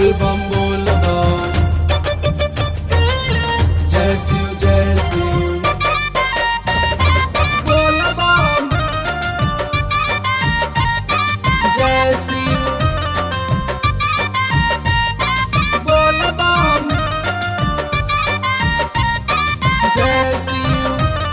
बोल बम बोल बम जय शिव जय शिव बोल बम जय शिव बोल बम जय शिव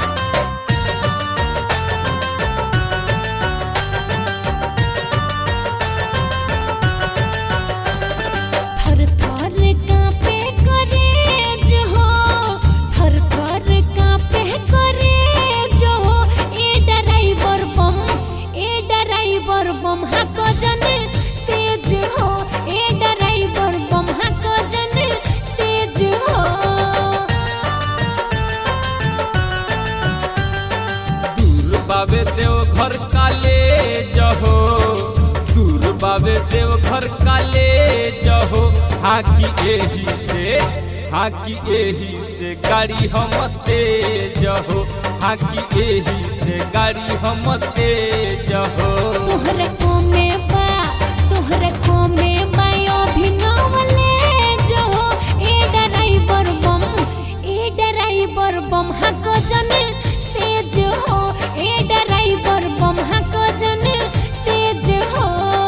थर थर कांपे करेज हो थर थर कांपे करेज हो ए ड्राइवर बम ए ड्राइवर बम हाको जन तेज हो ए ड्राइवर बम हाको जन तेज हो दूर बाबे देव घर काले जहो दूर बाबे देव घर काले जहो हाकी एही से हाकी एही से गाड़ी हम तेज हो हाकी एही से गाड़ी हम तेज हो तोहरे को में बा तोहरे को में बा अभिनवले जो ए ड्राइवर बम ए ड्राइवर बम हको जन तेज हो ए ड्राइवर बम हको जन तेज हो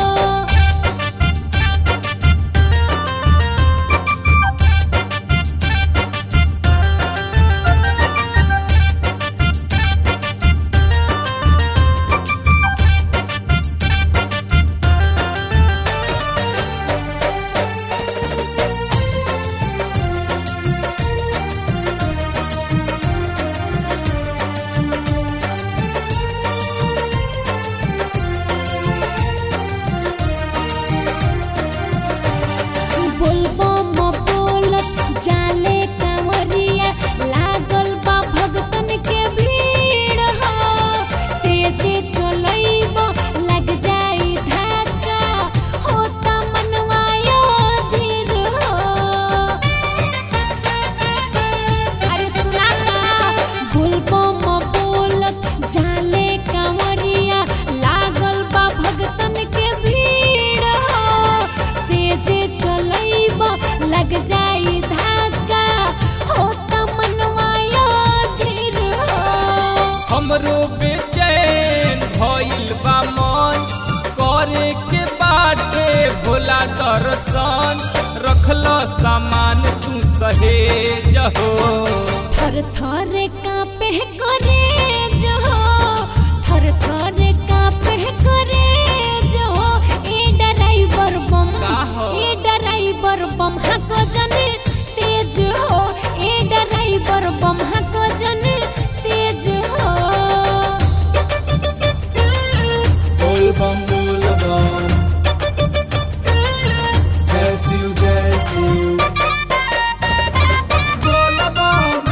बोलबो म बोलत जाले कांवरिया लागल बा भगतन के भीड़ हो तेजे चलैबो लग जाई धक्का होता मनवायो धीर हो अरे सुना का बोलबो म बोलत जाले कांवरिया लागल बा भगतन के भीड़ हो तेजे चलैब लग जाई धक्का हो त मनवाया धीर हो हमरो बेचैन भइल बा मन करे के बाटे भोला दर्शन रखल सामान तू सहेज हो थर थर कांपे करे जो थर थर कांपे करे जो ए ड्राइवर बम का हो? ए ड्राइवर बम हको जन तेज हो ए ड्राइवर बम हको जन तेज हो बोल बम बोल बम जय शिव जय शिव बोल बम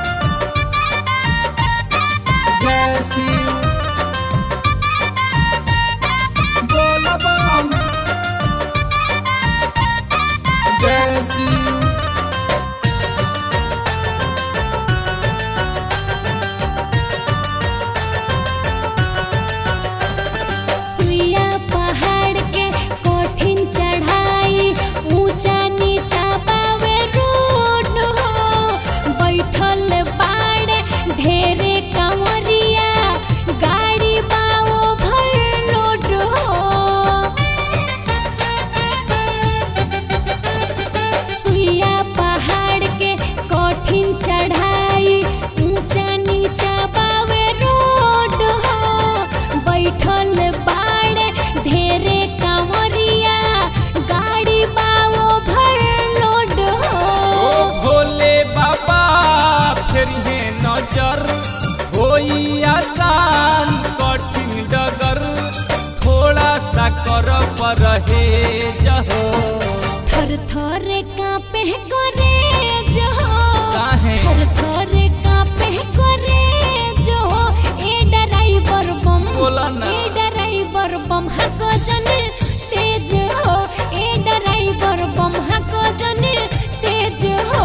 जय शिव बोल बम जय शिव सुइया पहाड़ के कठिन चढ़ाई ऊंचा नीचा पावे रोड हो बैठल बाड़े ढेरे कंवरिया गाड़ी बाओ भर लोड हो सुइया पहाड़ के कठिन चढ़ाई ऊंचा नीचा पावे रोड हो बैठल बाड़े ढेरे कांवरिया गाड़ी बाओ भर लोड ओ हो भोले बाबा फिर हे नजर होई आसान कठिन डगर थोड़ा सा कर परहेज हो थर थर कांपे करे जो काहे? थर थर कांपे करे जो ए ड्राइवर बम बोला ना। ए ड्राइवर बम हको जन तेज हो ए ड्राइवर बम हको जन तेज हो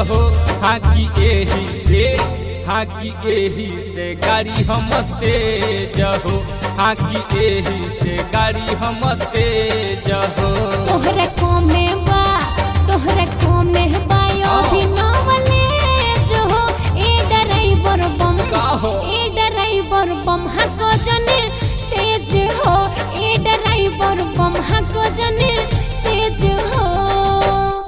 हो हाँ कि एही से हाँ कि एही से गाड़ी हम तेज हो हाँ कि एही से गाड़ी हम तेज हो तोहरा को में